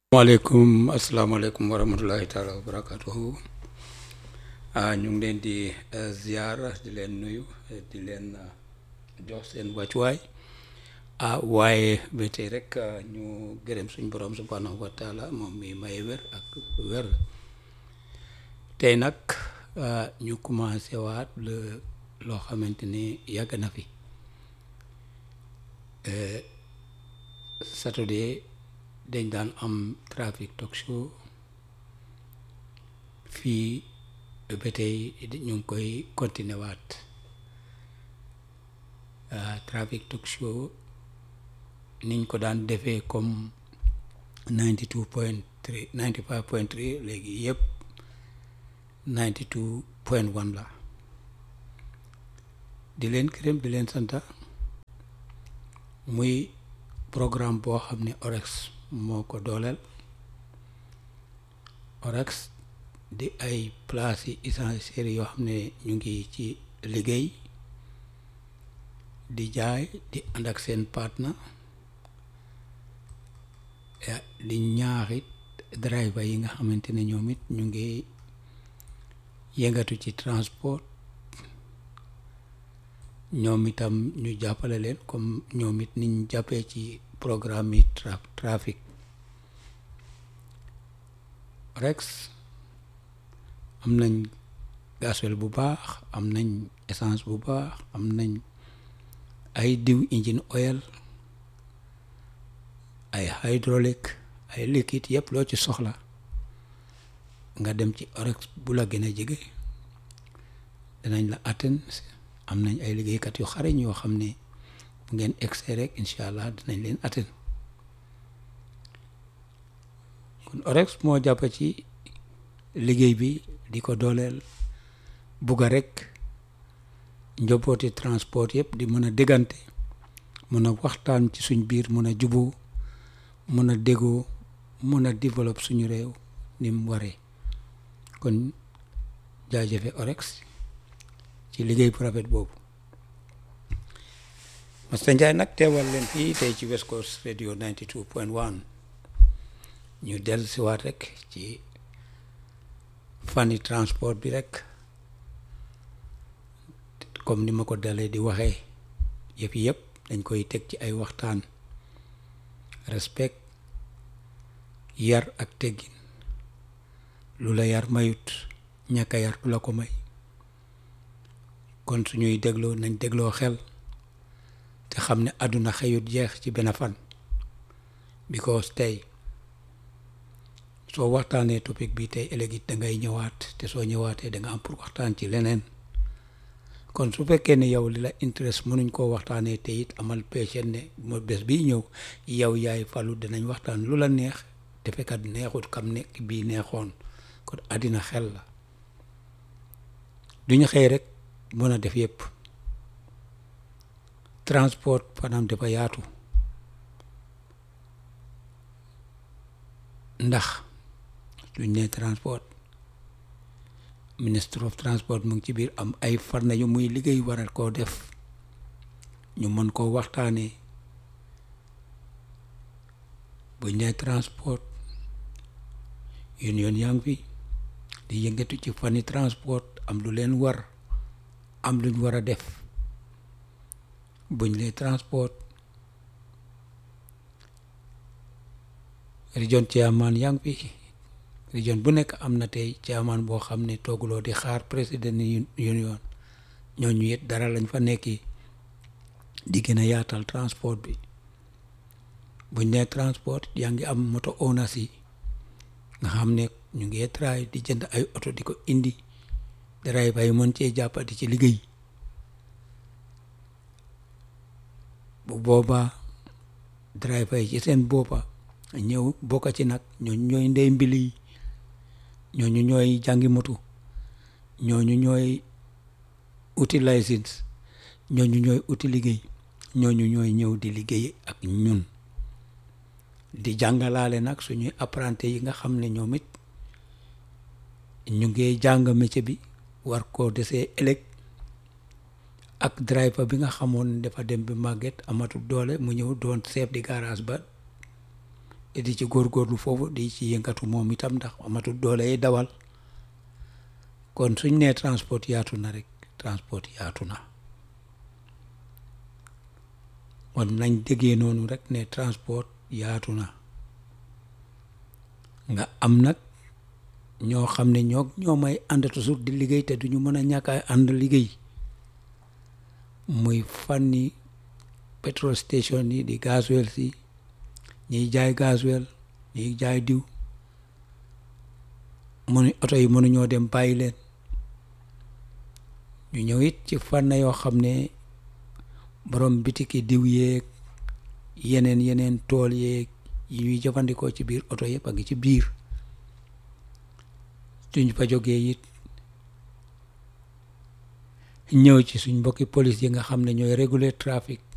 maaleykum asalaamaaleykum wa rahmatullahi taala wa barakatuhu ah ñu ngi leen di ziar di leen nuyu di leen jox seen wàccuwaay ah waaye ba tey rek ñu gërëm suñ borom subhanahu wa taala moom mi maye wér ak wér tey nag ñu commencé waat le loo xamante ni yàgg na fi saturday dañ daan am traffic talk show fii ba tey ñu ngi koy continuer waat traffic talk show niñ ko daan defee comme ninety two point three ninety five point three léegi yëpp ninety two point one la di leen gërëm di leen santa muy programme boo xam ne orex moo ko dooleel orex di ay place yi essentielles yoo xam ne ñu ngi ci liggéey di jaay di ànd ak seen partner di ñaaxit driver yi nga xamante ne ñoom it ñu ngi yëngatu ci transport ñoom itam ñu jàppale leen comme ñoom it niñ jàppee ci programme yi trafic rex am nañ gasoil bu baax am nañ essence bu baax am nañ ay diw engine oil ay hydraulique ay liquide yëpp loo ci soxla nga dem ci orex bu la gën a jege danañ la atteindre am nañ ay liggéeykat yu xarañ yoo xam ne bu ngeen egsee rek incha allah dinañ leen atteindre kon orex moo jàpp ci liggéey bi di ko dooleel bugga rek njobooti transport yëpp di mën a déggante mën a waxtaan ci suñ biir mën a juboo mën a déggoo mën a développe suñu réew ni mu waree kon jaajëfe orex ci liggéey bu rafet boobu Masta Njaay nag teewal leen fii tey ci West Coast Radio 92 point 1 ñu del si waat rek ci fani transport bi rek comme ni ma ko dalee di waxee yëpp yëpp dañ koy teg ci ay waxtaan respect yar ak teggin lu la yar mayut ñàkk a yar du la ko may kon suñuy dégloo nañ dégloo xel te xam ne àdduna xëyut jeex ci benn fan because tey soo waxtaanee topic bi tey ëllëg it da ngay ñëwaat te soo ñëwaatee da nga am pour waxtaan ci leneen kon su fekkee ne yow li la interest mënuñ koo waxtaanee te it amal péché ne mo bés bii ñëw yow yaay falu dinañ waxtaan lu la neex te fekkat neexut kam nekk bii neexoon kon àddina xel la duñu xëy rek mën a def yëpp transport maanaam dafa yaatu ndax duñ ne transport ministre of transport mu ngi ci biir am ay farna yu muy liggéey waral koo def ñu mën koo waxtaanee buñ ne transport union yaa ngi fi di yëngatu ci fani transport am lu leen war am luñ war a def buñ lee transport région chairman yaa ngi fi région bu nekk am na tey chairman boo xam ne tooguloo di xaar président union ñooñu it dara lañ fa nekki di gën a yaatal transport bi buñ nee transport yaa ngi am moto owners yi nga xam ne ñu ngi try di jënd ay oto di ko indi driver yi mën cee jàppati ci liggéey bu boobaa driver yi ci seen boppa ñëw bokka ci nag ñooñu ñooy ndey mbili yi ñooñu ñooy jàngi moto ñooñu ñooy uti licence ñooñu ñooy uti liggéey ñooñu ñooy ñëw di liggéey ak ñun di jàngalaale nag suñuy apprenti yi nga xam ne ñoom it ñu ngi jàng métier bi war koo desee ëllëg ak driver bi nga xamoon dafa dem bi màgget amatul doole mu ñëw doon chef di garage ba di ci góorgóorlu foofu di ci yëngatu moom itam ndax amatul doole yi dawal kon suñ nee transport yaatu na rek transport yaatu na kon nañ déggee noonu rek ne transport yaatu na nga am nag ñoo xam ne ñoo ñoo may ànd toujours di liggéey te duñu mën a ñàkk a ànd liggéey muy fànni petrol station yi di gasoil si ñiy jaay gasoil ñiy jaay diw mënu oto yi mënuñoo dem bàyyi leen ñu ñëw it ci fànn yoo xam ne borom bitiki diw yeeg yeneen yeneen tool yeeg yi ñuy jëfandikoo ci biir oto yëpp a ngi ci biir suñ fa jógee it ñëw ci suñ mbokki police yi nga xam ne ñooy réguler trafic